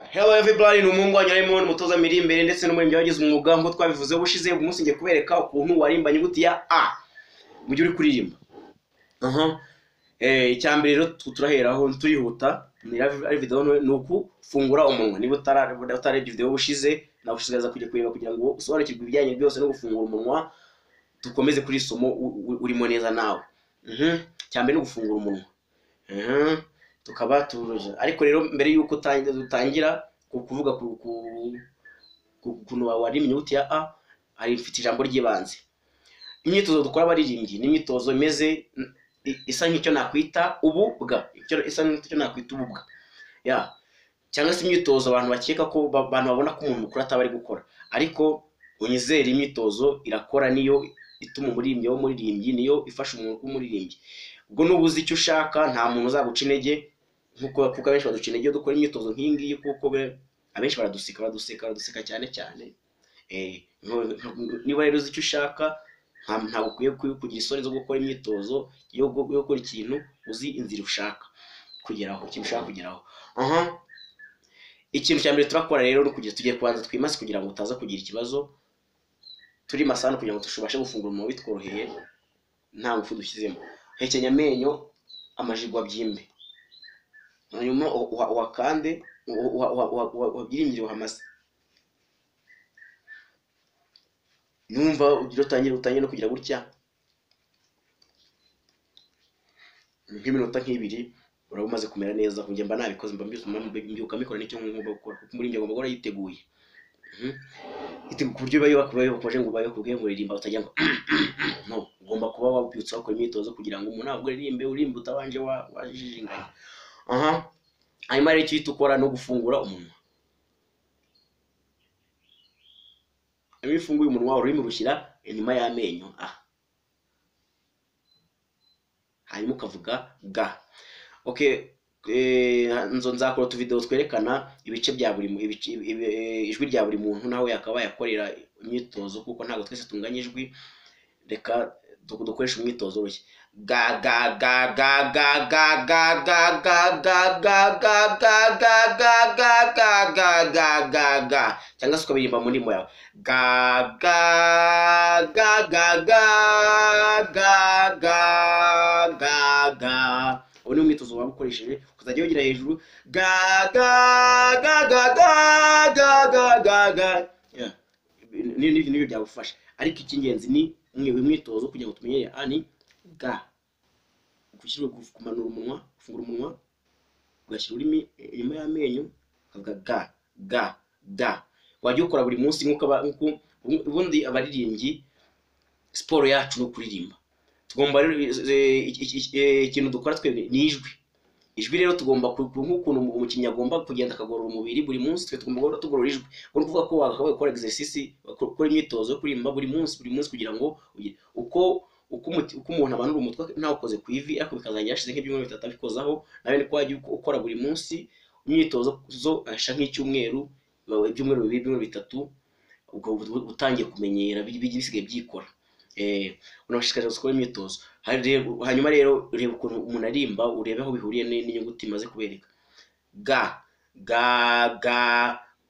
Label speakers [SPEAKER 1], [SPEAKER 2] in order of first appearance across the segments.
[SPEAKER 1] Hello everybody, ni umuhungu wanyu Raymond, umutoza miri imbere ndetse n'umuririmbyi wagize umwuga nk'uko twabivuze ubushize, uyu munsi ngiye kubereka ukuntu warimba inyuguti ya A mu gihe uri kuririmba. Aha. Eh, icya mbere rero tu- turaheraho turihuta, ni live- ari video nto- ni ukufungura umunwa. Niba utara- utarebye video ubushize, nagushishikariza kujya kureba kugira ngo usobanukirwe ibijyanye byose no gufungura umunwa, dukomeze kuri iri somo u- u- urimo neza nawe. Mhm. Icya mbere ni ugufungura umunwa. Mhm. Tukaba turuje. Ariko rero mbere y'uko utangira dutangira, ku kuvuga ku ku- ku- ukuntu warima inyuguti ya a hari mfite ijambo ry'ibanze imyitozo dukora abaririmbyi ni imyitozo imeze i- isa nk'icyo nakwita ububwa icyo isa nk'icyo nakwita ububwa ya cyangwa se imyitozo abantu bakeka ko ba- abantu babona ko umuntu mukuru ataba ari gukora ariko unyizere imyitozo irakora niyo ituma umuririmbyi wo muririmbyi niyo ifasha umuntu kuba umuririmbyi ubwo nuba uzi icyo ushaka nta muntu uzaguca intege nkuko kuko abenshi baduca intege iyo dukora imyitozo nk'iyi ngiyi kuko be- abenshi baraduseka baraduseka baraduseka cyane cyane Eh, nko- nko- niba rero uzi icyo ushaka nta- ntabwo ukwiye ku- kugira isoni zo gukora imyitozo yo gu- yo gukora ikintu uzi inzira ushaka kugeraho ikintu ushaka kugeraho aha ikintu cya mbere turakora rero ni ukugira tugiye kubanza twimase kugira ngo utaza kugira ikibazo turi masano kugira ngo tubashe gufungura umuntu bitworoheye nta ngufu dushyizemo hekenya amenyo amajigo abyimbe hanyuma uha- uha- uhakande uha- uha- uha- uha- uha- uhabyiringire uhamase numva ugira utangira utangira no kugira gutya nk'iminota nk'ibiri uraba umaze kumera neza kuko njye mba nabikoze mba mbyutse mba mbi- mbyuka mbikora nicyo ngomba gukora kuko umuririmbyi agomba guhora yiteguye Mhm. Yiteguye ku buryo biba kuba yubakoje ngo ubaye kubwe ngo uririmba utajya ngo no ugomba kuba wabyutse wakora imyitozo kugira ngo umuntu ntabwo uririmbe urimbe utabanje wa- wajijinganya aha hanyuma rero icyo uhita ukora ni ugufungura umunwa iyo ufunguye umunwa ururimi rushyira inyuma y'amenyo a hanyuma ukavuga ga okay eh, nzo nzakora utuvidewo twerekana ibice bya buri mu- ibice- ibi- eh, ijwi rya buri muntu nawe yakaba yakorera imyitozo kuko ntabwo twese tunganya ijwi reka du- dukoreshe umwitozo urushya ga ga ga ga ga ga ga ga ga ga ga ga ga ga ga ga ga ga ga ga ga cyangwa se ukabiririmba mu ndimi yawe ga ga ga ga ga ga ga ga ga ubu ni umwitozo waba ukoresheje ukazajya wegera hejuru ga ga ga ga ga ga ga ga ga Yeah. Ni- ni- nibyo byagufasha ariko icy'ingenzi ni umwe- umwitozo kugira ngo tumenyere a ni ga gushyirwa ku- kumanura umunwa gufungura umunwa ugashyira ururimi inyuma y'amenyo ukavuga ga ga ga wajya ukora buri munsi nk'uko aba- nk'uko ubundi abaririmbyi siporo yacu ni ukuririmba tugomba rero eh, iki- iki- iki- eh, ikintu dukora twebwe ni ijwi ijwi rero tugomba ku- ku- nk'ukuntu umukinnyi agomba kugenda akagorora umubiri buri munsi twe tugomba guhora tugorora ijwi ubwo ni ukuvuga ko wakabaye gukora exercise ukora ukora imyitozo yo kuririmba buri munsi buri munsi kugira ngo ugire- uko uko umuti- uko umuntu amanura umutwe ntawukoze ku ivi ariko bikazajya yashize nk'ibyumweru bitatu abikozaho nawe ni ko wajya uko- ukora buri munsi imyitozo zo asha nk'icyumweru ibyumweru bibiri ibyumweru bitatu ubwo ubu- utangiye kumenyera bi- bijya bisigaye byikora Eh, unabashishikariza gukora imyitozo Hari rero- hanyuma rero ureba ukuntu umuntu arimba urebe aho bihuriye ni- n'inyuguti imaze kubereka ga ga ga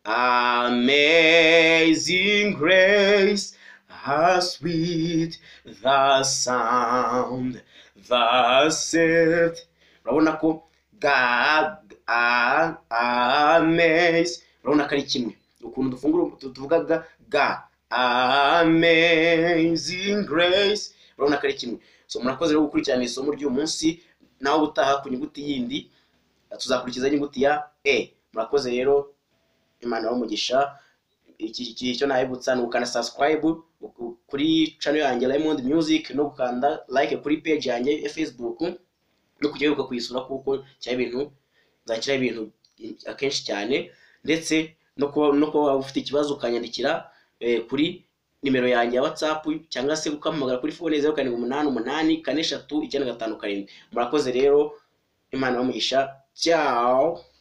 [SPEAKER 1] amazing grace How sweet the sound that saved urabona ko ga a amaze urabona ko ari kimwe ukuntu dufungura tu- tuvuga ga ga amazing grace urabona ko ari kimwe so murakoze rero gukurikirana iri somo ry'uyu munsi nawe ubutaha ku nyuguti yindi tuzakurikiza inyuguti ya e murakoze rero imana y'umugisha iki iki- icyo nahibutsa ni ugukanda subscribe u- u- kuri channel yanjye Raymond Music no gukanda like kuri page yanjye ya Facebook no kujya wibuka kuyisura kuko cyari ibintu nzakira ibintu akenshi cyane ndetse no kuba no kuba waba ufite ikibazo ukanyandikira eh, kuri nimero yanjye ya WhatsApp cyangwa se ukampamagara kuri phone zeru karindwi umunani umunani kane eshatu icyenda gatanu karindwi murakoze rero imana bamugisha ciao